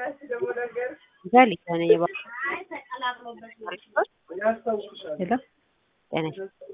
ዛሊታ ነኝ የባ ሄሎ ጤና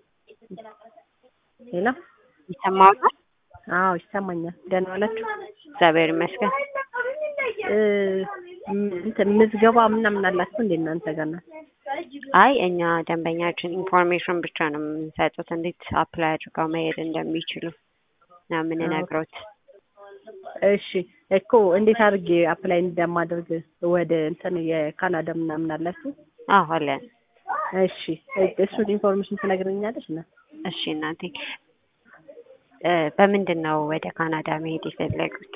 ሄሎ ይሰማዎታል? አዎ ይሰማኛል። ደህና ዋላችሁ? እግዚአብሔር ይመስገን። እ እንትን ምዝገባ ምናምን አላችሁ እንዴ እናንተ ጋር ናት? አይ እኛ ደንበኛችን ኢንፎርሜሽን ብቻ ነው የምንሰጡት፣ እንዴት አፕላይ አድርገው መሄድ እንደሚችሉ ነው የምንነግሮት። እሺ እኮ እንዴት አድርጌ አፕላይ እንደማደርግ ወደ እንትን የካናዳ ምናምን አላችሁ? አዎ አለን። እሺ እሱን ኢንፎርሜሽን ትነግረኛለሽ? እና እሺ እናቴ እ በምንድን ነው ወደ ካናዳ መሄድ የፈለጉት?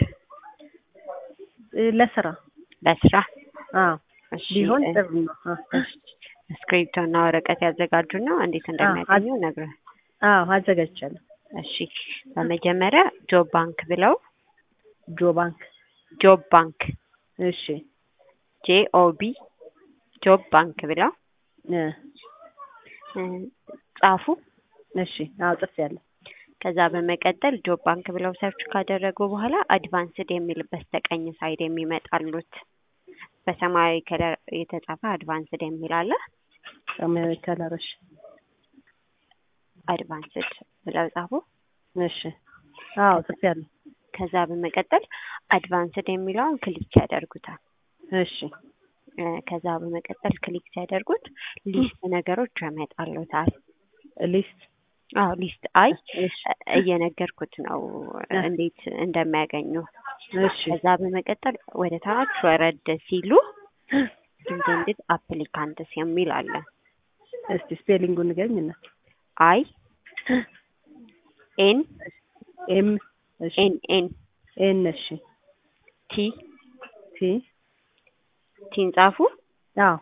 እ ለስራ ለስራ? አዎ እሺ ቢሆን እ ጥሩ ነው። አ፣ እስክሪብቶ እና ወረቀት ያዘጋጁና እንዴት እንደሚያገኙ ነግረ አዎ አዘጋጅቻለሁ። እሺ በመጀመሪያ ጆብ ባንክ ብለው ጆ ባንክ ጆብ ባንክ እሺ ጄ ኦ ቢ ጆብ ባንክ ብለው እ እ ጻፉ። እሺ አዎ ጽፌያለሁ። ከዛ በመቀጠል ጆብ ባንክ ብለው ሰርች ካደረጉ በኋላ አድቫንስድ የሚል በስተቀኝ ሳይድ የሚመጣሉት በሰማያዊ ከለር የተጻፈ አድቫንስድ የሚል አለ። ሰማያዊ ከለር እሺ አድቫንስድ ብለው ጻፉ። እሺ አዎ ጽፌያለሁ። ከዛ በመቀጠል አድቫንስድ የሚለውን ክሊክ ያደርጉታል። እሺ እ ከዛ በመቀጠል ክሊክ ሲያደርጉት ሊስት ነገሮች ያመጣሉታል። ሊስት አዎ ሊስት አይ እሺ እየነገርኩት ነው እንዴት እንደሚያገኙ። እሺ ከዛ በመቀጠል ወደ ታች ወረድ ሲሉ ኢንቴንድድ አፕሊካንትስ የሚል አለ። እስቲ ስፔሊንጉን ንገሪኝና አይ ኤን ኤም እሺ ኤን ኤን ኤን እሺ ቲ ቲ ቲን ጻፉ አዎ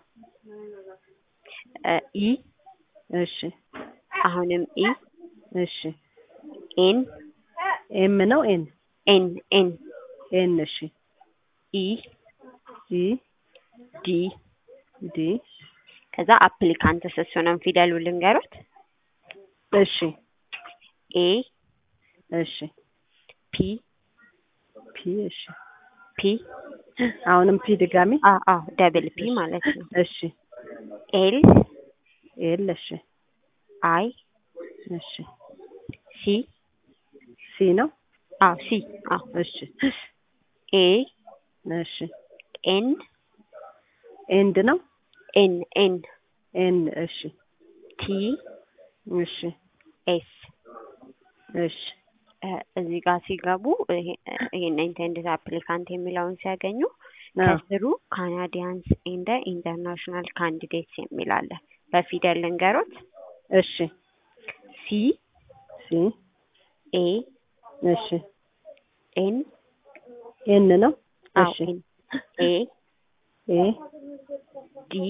እ ኢ እሺ አሁንም ኢ እሺ ኤን ኤም ነው ኤን ኤን ኤን ኤን እሺ ኢ ኢ ዲ ዲ ከዛ አፕሊካንትስ እሱንም ፊደሉ ልንገሩት እሺ ኤ እሺ ፒ ፒ እሺ ፒ አሁንም ፒ ድጋሚ አ አ ደብል ፒ ማለት ነው። እሺ ኤል ኤል እሺ አይ እሺ ሲ ሲ ነው አዎ ሲ አዎ እሺ ኤ እሺ ኤን ኤንድ ነው ኤን ኤን ኤን እሺ ቲ እሺ ኤስ እሺ እ እዚህ ጋር ሲገቡ ይሄ- ይሄን ኢንቴንድድ አፕሊካንት የሚለውን ሲያገኙ አዎ ከስሩ ካናዲያንስ ኤንድ ኢንተርናሽናል ካንዲዴትስ የሚል አለ። በፊደል ልንገሮት እሺ ሲ ሲ ኤ እሺ ኤን ኤን ነው አዎ እሺ ኤን ኤ ኤ ዲ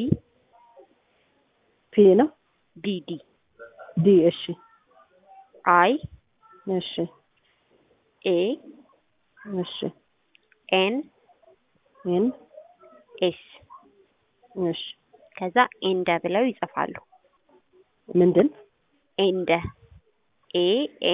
ፒ ነው ዲ ዲ ዲ እሺ አይ እሺ ኤ እሺ ኤን ኤን ኤስ እሺ ከዛ ኤንደ ብለው ይጽፋሉ። ምንድን ኤንደ ኤ